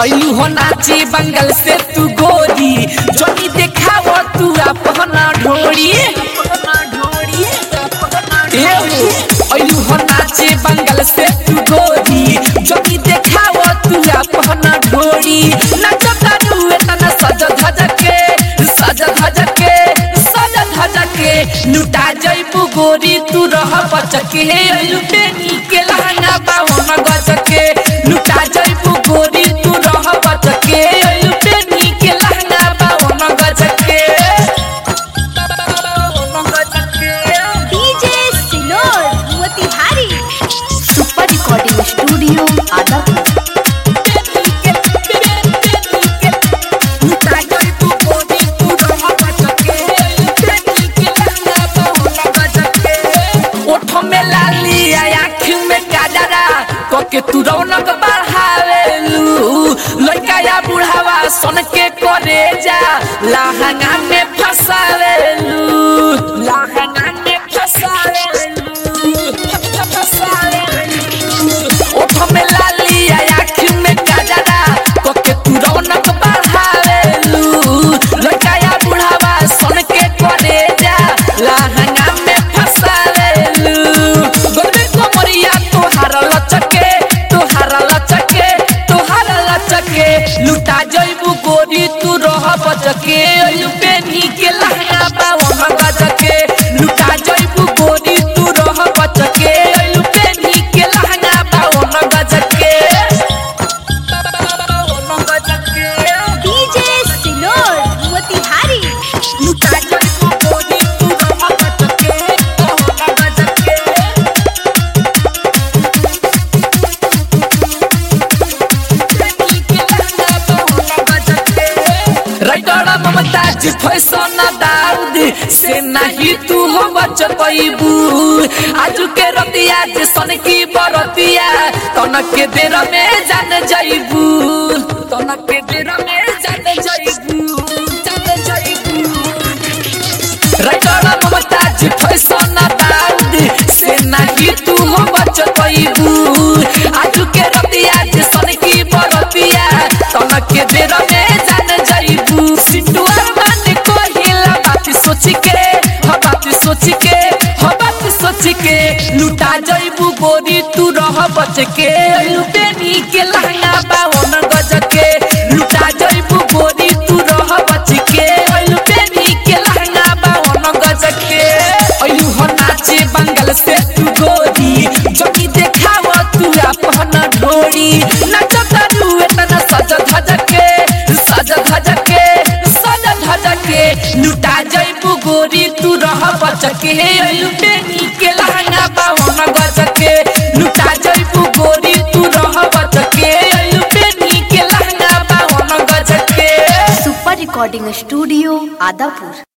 ऐलू हो नाचे बंगल से तू गोरी जोनी देखाव तू अपना ढोरी एहो, ऐलू हो नाचे बंगल से तू गोरी जोनी देखाव तू अपना ढोरी नचता तू एतना सज धज के सज धज के सज धज के लुटा जइबू गोरी तू रह बचके ऐलू बेनी के लहंगा बावन गजके लुटा जइबू गोरी तू रह बचके ऐलू बेनी के लहंगा बावन गजके बावन गजके DJ Sinor Motihari super recording studio Adapur के तू रौनक बढ़ावेलू लड़का या बुढ़ावा सन के करे जा लहंगा में फसावेलू लहंगा में फसावेलू फसावेलू ओठ में लाली आँख में गजरा कोके तू रौनक बढ़ावेलू लड़का या बुढ़ावा सन के करे जा लहंगा में फसावेलू गोलबे कोमरिया तोहार लचके तोहार लचके तोहार लचके लुटा जइबू गोरी तू रह बचके अयु बेनी के लहंगा बावन गजके लुटा जइबू गोरी तू रह बचके अयु बेनी के लहंगा बावन गजके बावन गजके डीजे सिनोर मोतिहारी लुटा जइबू गोरी तू रह बचके बावन गजके राइटर ममताज फैशन दाऊद से नहीं तू हो बच पैबू आज के रतिया जे सन की बरतिया तनक के देर में जान जाइबू तनक के देर में जान जाइबू जान जाइबू राइटर ममताज फैशन दाऊद से नहीं तू हो बच पैबू आज के रतिया जे सन की बरतिया तनक के देर में जान जाइबू सिटुआ मान को हिला बात सोच के ह बात सोच के ह बात सोच के लुटा जाइबू गोरी तू रह बच के लुटेनी के लहंगा बावन गज के लुटा जाइबू गोरी तू रह बच के लुटेनी के लहंगा बावन गज के अयू हो नाचे बंगल से तू गोरी जोगी देखाव तू अपना ढोरी नचता तू एतना सज धज के सज धज के सज धज के लुटा जइबू गोरी तू रह बचके लुटेनी के लहंगा बावन गजके लुटा जइबू गोरी तू रह बचके लुटेनी के लहंगा बावन गजके सुपर रिकॉर्डिंग स्टूडियो आदापुर